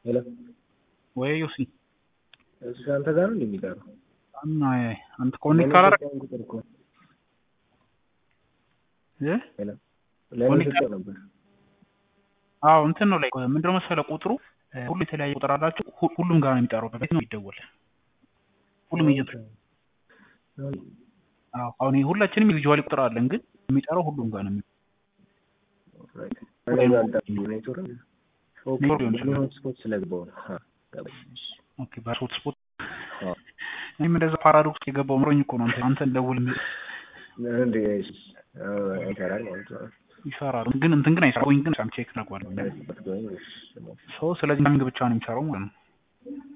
ሄሎ ወይ ዮሲ እሱ አንተ ጋር ነው የሚቀረው? እና አንተ ኮኔክት ካላረግ ለምን ቁጥር እኮ እ ሄሎ ለምን ኮኔክት ሰጠው ነበር? አዎ እንትን ነው ላይ ምንድነው መሰለህ ቁጥሩ እ ሁሉ የተለያየ ቁጥር አላቸው። ሁ- ሁሉም ጋር ነው የሚጠራው። በቤት ነው የሚደወል። ሁሉም ኤጀንት አዎ አሁን ይሄ ሁላችንም ኢንዲቪጁዋሊ ቁጥር አለን፣ ግን የሚጠራው ሁሉም ጋር ነው የሚ ሆትስፖት ስለገባው ነው። አ፣ ገባኝ። ኦኬ በሆት ስፖት እኔም እንደዛ ፓራዶክስ የገባው ምሮኝ እኮ ነው አንተ አንተን ደውል የሚል እንዴ እሺ፣ አዎ፣ ይሰራል ማለት ነው። ይሰራል፣ ግን እንትን ግን አይሰራም። ግን ሳም ቼክ አደርገዋለሁ። እሺ፣ ሰው ስለዚህ ታይሚንግ ብቻ ነው የሚሰራው ማለት ነው።